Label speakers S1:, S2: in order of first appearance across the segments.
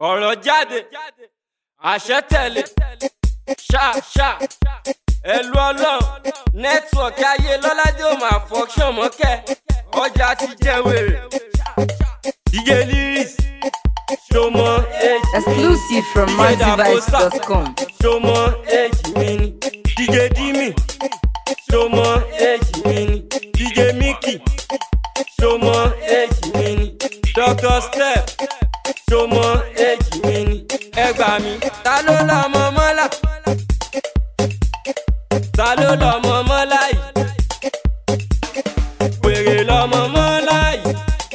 S1: ọ̀rọ̀ jáde àṣẹ tẹ̀lé ṣá ṣá ẹlú ọlọ́run nẹ́tíwọ̀kì ayé lọ́ládé ò máa fọ́ṣọ̀ mọ́kẹ́ ọjà ti jẹ́ wèrè DJ lyrics ṣọmọ èjì
S2: Exclusive from MaxiVibes.com.
S1: ṣọmọ èjì mi ni DJ Dimi ṣọmọ èjì mi ni DJ Mickey ṣọmọ èjì mi ni Dr Step ṣọmọ èjì mi ni ẹ gbà mí ta ló lọ́mọ mọ́lá ta ló lọ́mọ mọ́lá yìí wèrè lọ́mọ mọ́lá yìí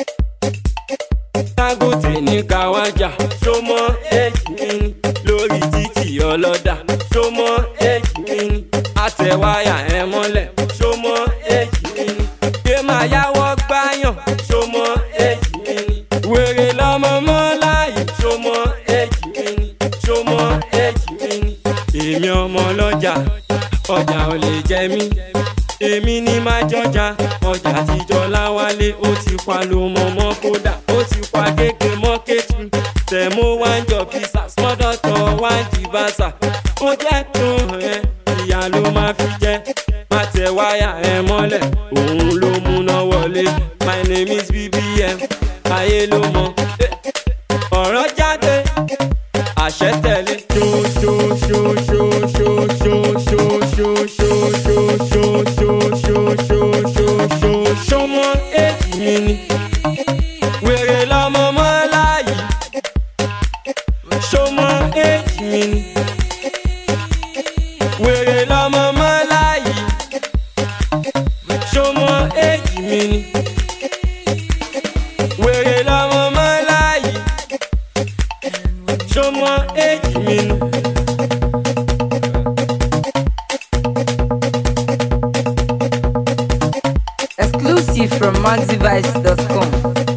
S1: dangote ní káwájà ṣọmọ èjì mi ni lórí títì ọlọ́dà ṣọmọ èjì mi ni àtẹ̀wáyà ẹ̀ mọ́lẹ̀ ṣọmọ èjì mi ni gbé máa yáwọ́ gbáyàn ṣọmọ èjì mi ni wèrè lọ́mọ mọ́lá yìí ṣọmọ èjì mi ni ṣọmọ èjì mi ni èmi ọmọ ọlọ́jà ọjà ò lè jẹ mí èmi ní máa jọjà ọjà àtijọ́ láwálé ó ti pa ló mọ mọ́ kódà ó ti pa gègé mọ́ kẹ́tù tẹ̀mó wá ń jọ pizza smọ́dọ̀tọ̀ wá ń di bàṣà ó jẹ́ tó ẹ ìyá ló máa fi jẹ́ má tẹ wáyà ẹ mọ́lẹ̀ òun ló múná wọlé my name is bbm ayé ló mọ Eh, ọ̀rọ̀ jáde àṣẹ tẹ̀lé ṣó ṣó ṣó ṣó ṣó ṣó ṣó ṣó ṣó ṣó ṣó ṣó ṣó ṣó ṣó ṣó ṣó mọ èjì mi ni wèrè lọmọ mọ láàyè ṣó mọ èjì mi ni wèrè lọmọ mọ láàyè ṣó mọ èjì mi ni wèrè lọmọ mọ láàyè ṣó mọ èjì mi ni.
S2: Exclusive from MaxiVibes.com.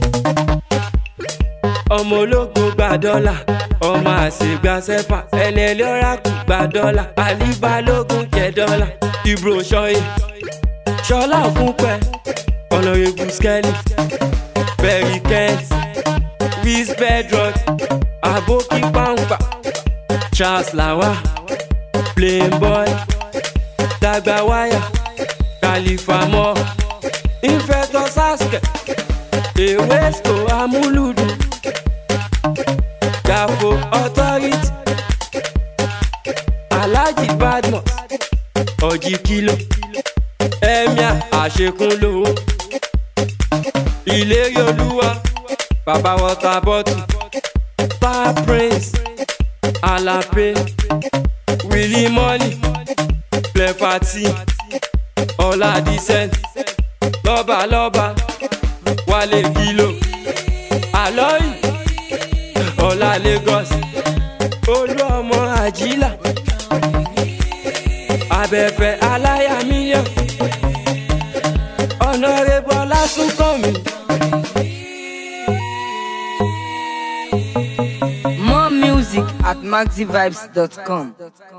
S1: ọmọ ológo gba dọ́là ọmọ àṣegbà sẹ́fà ẹlẹ́lẹ́ ọ̀ràkù gba dọ́là àlíbalógún jẹ dọ́là ibro ṣọyẹ ṣọlá ògúnpẹ ọ̀nàrẹ́bù skẹ́lì bẹ̀rì kent wiz bedrock aboki pampa charles lawa playboy dàgbà wáyà khalifa mọ́ infector saske ewesco amúlùdùn gafo authority alhaji badmus ọjì kìlọ emir àṣekúnlówó ìlérí olúwa bàbá wọta bọ́tù star prince alape willie money plefati ọlá decent lọ́balọ́ba wálé kìlọ àlọ́yìn ọlá lagos olú ọmọ àjílà abẹ́fẹ́ aláya mílíọ̀n ọ̀nàrẹ́bù ọlásùnkànmí.
S2: More music at MaxiVibes.com.